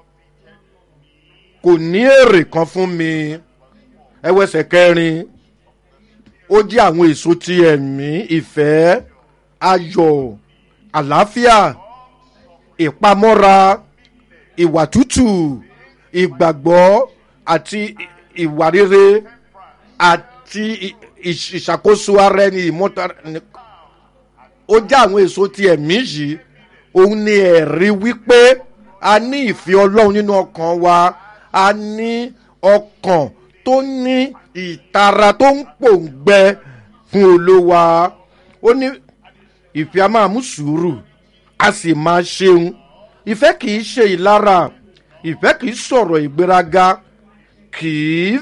C: kò ní èrè kan fún mi ẹwẹ́sẹ̀ kẹrin ó jẹ́ àwọn èso ti ẹ̀mí ìfẹ́ ayọ̀ àlàáfíà ìpamọ́ra ìwà tútù ìgbàgbọ́ àti ìwà rere àti ìṣàkóso ara ẹni ìmọ̀ta ó jẹ́ àwọn èso ti ẹ̀mí yìí òun ni ẹ̀rí wípé a ní ìfẹ́ ọlọ́run nínú ọkàn wa a ní ọkàn tó ní ìtara tó ń pòǹgbẹ fún olówa ó ní ìfẹ́ a máa mú sùúrù a sì máa ṣeun ìfẹ́ kì í ṣe ìlara ìfẹ́ kì í sọ̀rọ̀ ìgbéraga kì í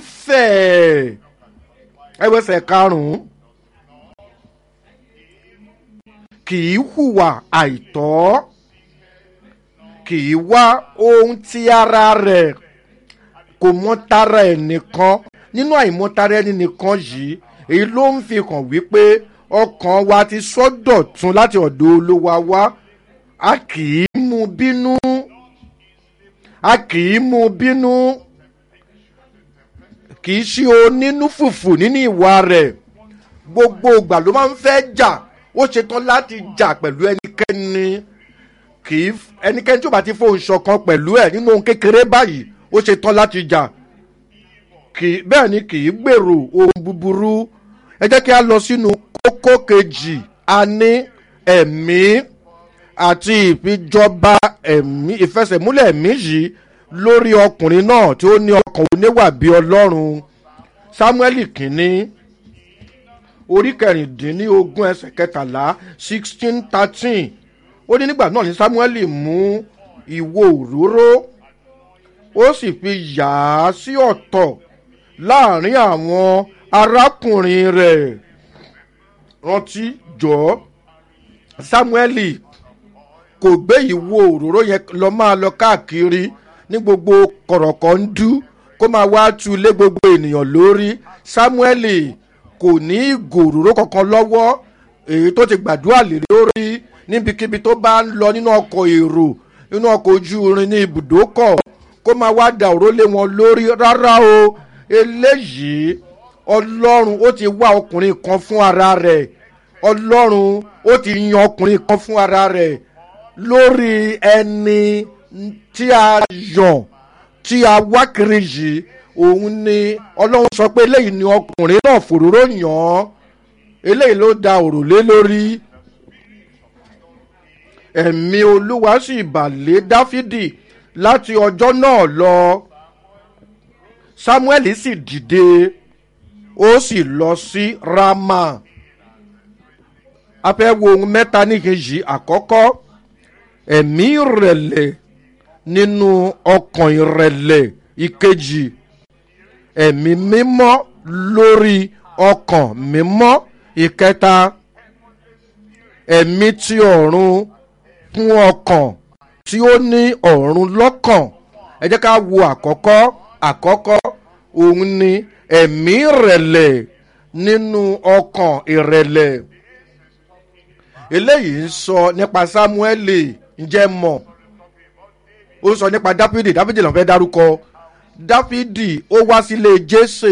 C: fẹ̀ ẹwẹ́sẹ̀ karùn-ún kì í hùwà àìtọ́ kì í wá ohun tí ara rẹ̀ kò mọ tara ẹ̀ nìkan nínú àìmọ́tara ẹni nìkan yìí èyí ló ń fi hàn wípé ọkàn wa ti sọ́dọ̀ tún láti ọ̀dọ̀ olúwa wá a kì í mú bínú a kì í mú bínú kì í ṣe onínú fùfù nínú ìwà rẹ̀ gbogbo ìgbà ló máa ń fẹ́ jà ó ṣetán láti jà pẹ̀lú ẹnikẹ́ni kì í ẹnikẹ́ni tí ó bá ti fohùn ṣọ̀kan pẹ̀lú ẹ̀ nínú ohun kékeré báyìí ó ṣetán láti jà kì í bẹ́ẹ̀ ni kì í gbèrò ohun búburú ẹ jẹ́ kí a lọ sínú kókó kejì a ní ẹ̀mí àti ìfijọba ẹ̀mí ìfẹsẹ̀múlẹ̀ ẹ̀mí yìí lórí ọkùnrin náà tí ó ní ọkàn oníwà bíi ọlọ́run samuel kìíní orí kẹrìndínlógún ẹsẹ̀ kẹtàlá sixteen thirteen ó ní nígbà náà ní samuel mú ìwo òróró ó sì fi yà á sí ọ̀tọ̀ láàrin àwọn arákùnrin rẹ̀ rántí jọ samuel kò gbé ìwo òróró yẹn lọ máa lọ káàkiri ní gbogbo kọ̀rọ̀kọ̀ ń dú kó máa wá tu lé gbogbo ènìyàn lórí samuel kò ní ìgò òróró kankan lọ́wọ́ èyí tó ti gbàdúrà lè lórí níbikíbi tó bá ń lọ nínú ọkọ̀ èrò nínú ọkọ̀ ojú irin ní ibùdókọ̀ kó máa wá da òró lé wọn lórí rárá o eléyìí ọlọ́run ó ti wá ọkùnrin kan fún ara rẹ̀ ọlọ́run ó ti yan ọkùnrin kan fún ara rẹ̀ lórí ẹni tí a yàn tí a wá kiri yìí òun ni ọlọ́run sọ pé eléyìí ni ọkùnrin náà fòróró yàn án eléyìí ló da òrùlé lórí ẹ̀mí olúwa sì bàlẹ́ dáfídì láti ọjọ́ náà lọ samuel sì dìde ó sì lọ sí rama a fẹ́ wo ohun mẹ́ta níkejì àkọ́kọ́ ẹ̀mí ìrẹ̀lẹ̀ nínú ọkàn ìrẹ̀lẹ̀ ìkejì ẹ̀mí mímọ́ lórí ọkàn mímọ́ ìkẹta ẹ̀mí tí ọ̀run fún ọkàn tí ó ní ọ̀run lọ́kàn ẹ jẹ́ ká wo àkọ́kọ́ àkọ́kọ́ òun ni ẹ̀mí ìrẹ̀lẹ̀ nínú ọkàn ìrẹ̀lẹ̀ eléyìí ń sọ nípa sámúẹ́lì ǹjẹ́ mọ̀ ó sọ nípa dáfídì dáfídì lọ́n fẹ́ dárúkọ dáfídì ó wá sílé jésè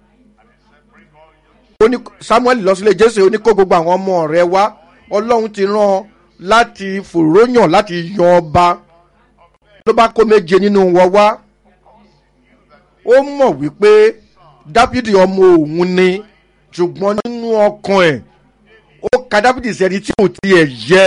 C: samuel lọ sílé jésè ó ní kó gbogbo àwọn ọmọ rẹ wá ọlọ́run ti rán láti fòróyàn láti yan ọba ló bá kó méje nínú wọn wá ó mọ̀ wípé dáfídì ọmọ òun ni ṣùgbọ́n nínú ọkàn ẹ̀ ó ka dáfídì sẹ́ni tí ò tiẹ̀ yẹ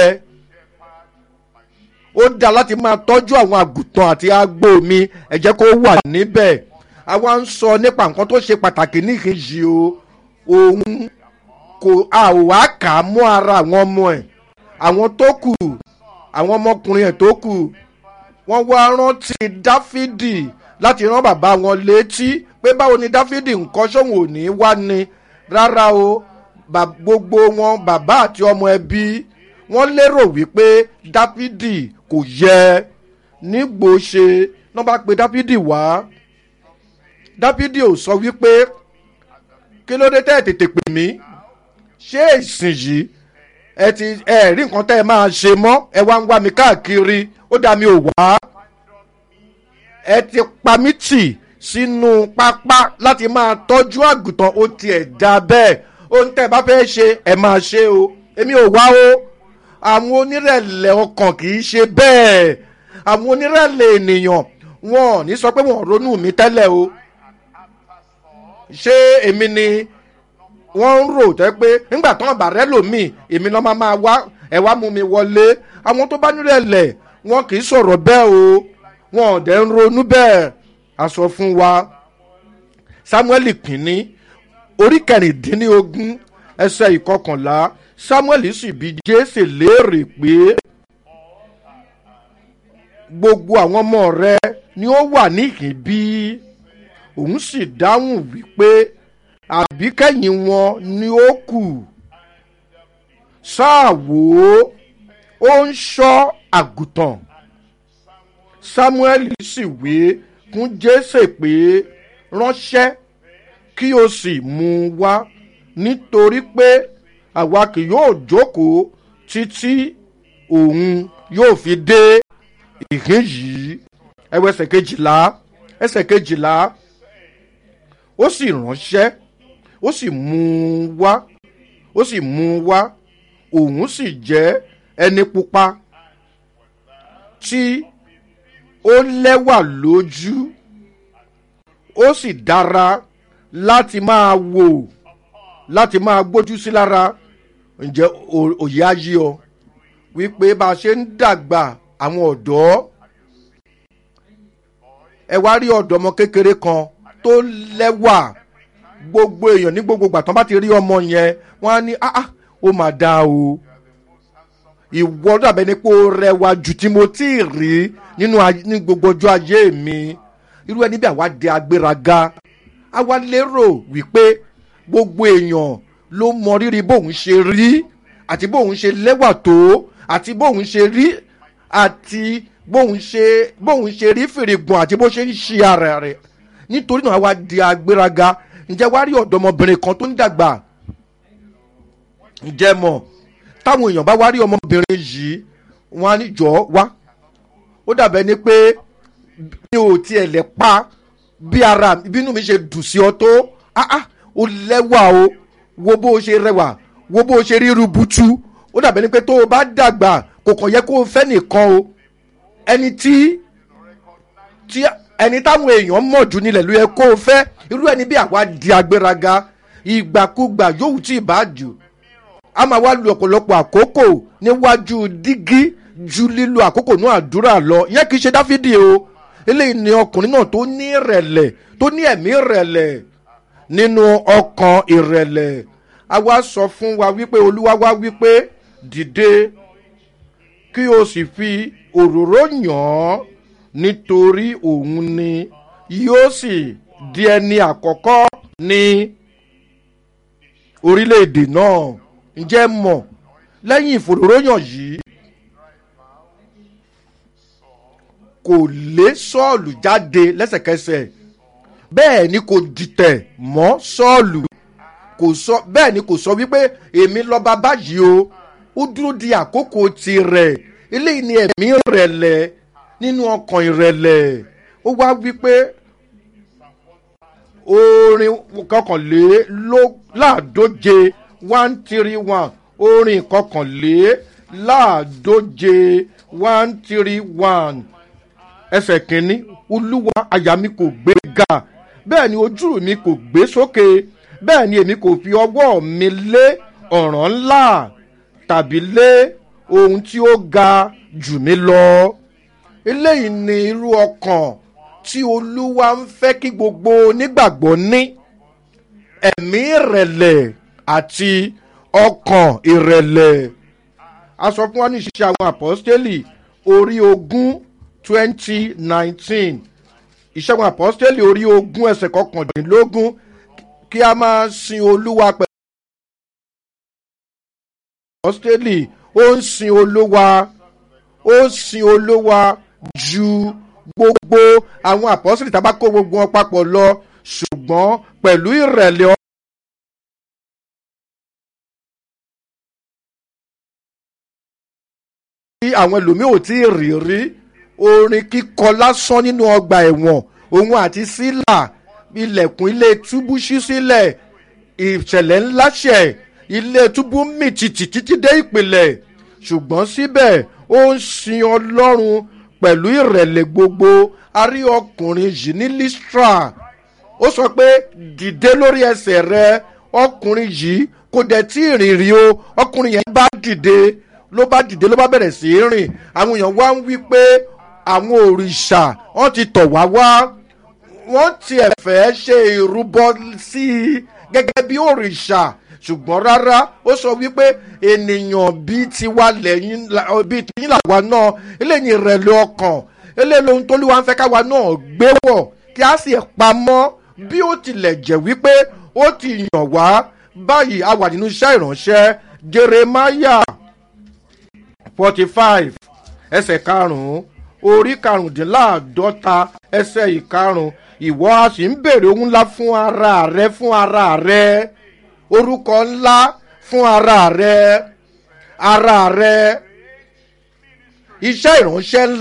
C: ó dá láti máa tọ́jú àwọn àgùntàn àti agbo mi ẹ jẹ́ kó wà níbẹ̀ àwa ń sọ nípa nǹkan tó ṣe pàtàkì níkejì o òun kò a ò wá kà á mọ́ ara àwọn ọmọ ẹ̀ àwọn tó kù àwọn ọmọkùnrin ẹ̀ tó kù wọ́n wá rántí dáfídì láti rán bàbá wọn létí pé báwo ni dáfídì nǹkan sóhun ò ní wá ni rárá o gbogbo wọn bàbá àti ọmọ ẹbí wọ́n lérò wípé dáfídì kò yẹ nígbò ṣe náà bá pe dáfídì wá dáfídì ò sọ wípé kí ló dé tẹ́ ẹ̀ tètè pè mí ṣé ìsìn yìí ẹ ti ẹ rí nǹkan tẹ́ ẹ máa ṣe mọ́ ẹ wá ń wá mi káàkiri ó dá mi ò wá ẹ ti pa mí tì sínú pápá láti máa tọ́jú àgùntàn ó tiẹ̀ dá bẹ́ẹ̀ ohun tẹ́ ẹ bá fẹ́ ṣe ẹ máa ṣe o èmi ò wá o àwọn onírẹ̀lẹ̀ ọkàn kì í ṣe bẹ́ẹ̀ àwọn onírẹ̀lẹ̀ ènìyàn wọn ò ní sọ pé wọn ò ronú mi tẹ́lẹ̀ o ṣé èmi ni wọ́n ń rò tẹ́ pé nígbà tán àbá rẹ lòmíì èmi náà máa máa wá ẹ wá mú mi wọlé àwọn tó bá nírẹ̀lẹ̀ wọn kì í sọ̀rọ̀ bẹ́ẹ̀ o wọn ò dẹ̀ ń ronú bẹ́ẹ̀ a sọ fún wa samuel kìíní orí kẹrìndínlógún ẹsẹ̀ ìkọkànlá samuel sì bi jésè léèrè pé gbogbo àwọn ọmọ rẹ ni ó wà níhìn bí òun sì dáhùn wípé àbíkẹ́yìn wọn ni ó kù sáà wò ó ó ń ṣọ́ àgùntàn samuel sì wé fún jésè pé ránṣẹ́ kí o sì mú un wá nítorí pé àwa kì yóò jókòó títí òun yóò fi dé ìhín yìí ẹwọ ẹsẹ̀ kejìlá ẹsẹ̀ kejìlá ó sì ránṣẹ́ ó sì mú un wá ó sì mú un wá òun sì jẹ́ ẹni pupa tí ó lẹ́wà lójú ó sì dára láti máa wò láti máa gbójú sí lára ǹjẹ́ ò- òye á yí ọ wípé bá a ṣe ń dàgbà àwọn ọ̀dọ́ ẹ wá rí ọ̀dọ́ ọmọ kékeré kan tó lẹ́wà gbogbo èèyàn ní gbogbo ìgbà tán bá ti rí ọmọ yẹn wọ́n á ní ah ah ó mà dáa o ìwọ dàbẹ ni pé ó rẹwà jù tí mo tí ì rí nínú ay- ní gbogbo ọjọ́ ayé mi irú ẹni bí àwa di agbéraga àwa lérò wípé gbogbo èèyàn ló mọ rírì bóun ṣe rí àti bóun ṣe lẹ́wà tó àti bóun ṣe rí àti bóun ṣe bóun ṣe rí fèrègùn àti bó ṣe ń ṣe ara rẹ̀ nítorí náà àwa di agbéraga ǹjẹ́ wá rí ọ̀dọ́mọbìnrin kan tó ń dàgbà ǹjẹ́ mọ̀ táwọn èèyàn bá wá rí ọmọbìnrin yìí wọn á ní jọ wá ó dàbẹ̀ ni pé mi ò tiẹ̀ lẹ̀ pa bí ara bínú mi ṣe dùn sí ọ tó ah ah ó lẹ́wà o wo bó o ṣe rẹwà wo bó o ṣe rí rubutu ó dàbẹ̀ ni pé tó o bá dàgbà kò kàn yẹ kó o fẹ́ nìkan o ẹni tí tí ẹni táwọn èèyàn mọ̀ jù nílẹ̀ ló yẹ kó o fẹ́ irú ẹni bí àwa di agbéraga ìgbàkúgbà yòówù tí ì bá jù a máa wá lu ọ̀pọ̀lọpọ̀ àkókò níwájú dígí ju lílo àkókò náà àdúrà lọ ìyẹn kì í ṣe dáfídì o eléyìí ni ọkùnrin náà tó ní ìrẹ̀lẹ̀ tó ní ẹ̀mí ìrẹ̀lẹ̀ nínú ọkàn ìrẹ̀lẹ̀ a wá sọ fún wa wípé olúwa wá wípé dìde kí o sì fi òróró yàn án nítorí òun ni yóò sì di ẹni àkọ́kọ́ ní orílẹ̀-èdè náà ǹjẹ́ mọ̀ lẹ́yìn ìfòróróyàn yìí kò lé sọ́ọ̀lù jáde lẹ́sẹ̀kẹsẹ̀ bẹ́ẹ̀ ni kò dìtẹ̀ mọ́ sọ́ọ̀lù kò sọ bẹ́ẹ̀ ni kò sọ wípé èmi lọ́ba báyìí o ó dúró di àkókò tirẹ̀ eléyìí ni ẹ̀mí ìrẹ̀lẹ̀ nínú ọkàn ìrẹ̀lẹ̀ ó wá wípé orin kọkànléláàdóje one three one orin kọkànléláàdóje one three one ẹsẹ̀ kínní olúwa àyà mi kò gbé ga bẹ́ẹ̀ ni ojú mi kò gbé sókè bẹ́ẹ̀ ni èmi kò fi ọwọ́ mi lé ọ̀ràn ńlá tàbí lé ohun tí ó ga jù mí lọ eléyìí ni irú ọkàn tí olúwa ń fẹ́ kí gbogbo onígbàgbọ́ ní ẹ̀mí ìrẹ̀lẹ̀ àti ọkàn ìrẹ̀lẹ̀ a sọ fún wa ní ìṣiṣẹ́ àwọn àpọ́stélì orí ogún twenty nineteen ìṣẹ́gun àpọ́stélì orí ogún ẹsẹ̀ kọkàndínlógún kí a máa sin olúwa pẹ̀lú àpọ́stélì ó ń sin olúwa ó ń sin olúwa ju gbogbo àwọn àpọ́sítì tá a bá kó gbogbo wọn papọ̀ lọ ṣùgbọ́n pẹ̀lú ìrẹ̀lẹ̀ ọ. tí àwọn ẹlòmíì ò tí ì rí rí orin kíkọ lásán nínú ọgbà ẹ̀wọ̀n òun àti sílà ilẹ̀kùn ilé túbú ṣí sílẹ̀ ìṣẹ̀lẹ̀ ńlá ṣẹ̀ ilé túbú mì tìtì títí dé ìpìlẹ̀ ṣùgbọ́n síbẹ̀ ó ń sin ọlọ́run pẹ̀lú ìrẹ̀lẹ̀ gbogbo a rí ọkùnrin yìí ní listra ó sọ pé dìde lórí ẹsẹ̀ rẹ ọkùnrin yìí kò dẹ̀ tí ì rìn rí o ọkùnrin yẹn bá dìde ló bá dìde ló bá bẹ̀rẹ̀ sí í rìn àwọn èèyàn wá ń wí pé àwọn òrìṣà wọn ti tọ̀ wá wá wọ́n tiẹ̀ fẹ́ ṣe ìrúbọ sí i gẹ́gẹ́ bí òrìṣà ṣùgbọ́n rárá ó sọ wípé ènìyàn bíi tiwa lẹ́yìn bíi tiyín làwa náà eléyìí ìrẹ̀lẹ̀ ọkàn eléyìí lohun tó lúwa ń fẹ́ káwa náà gbé wọ̀ kí a sì pamọ́ bí ó tilẹ̀ jẹ́ wípé ó ti yàn wá báyìí a wà nínú iṣẹ́ ìránṣẹ́ jeremiah forty five ẹsẹ̀ karùn-ún orí karùndínláàdọ́ta ẹsẹ̀ ìkarùn ìwọ a sì ń bèrè ohun ńlá fún ara rẹ fún ara rẹ orúkọ ńlá fún ara rẹ ara rẹ iṣẹ́ ìránṣẹ́ ńlá.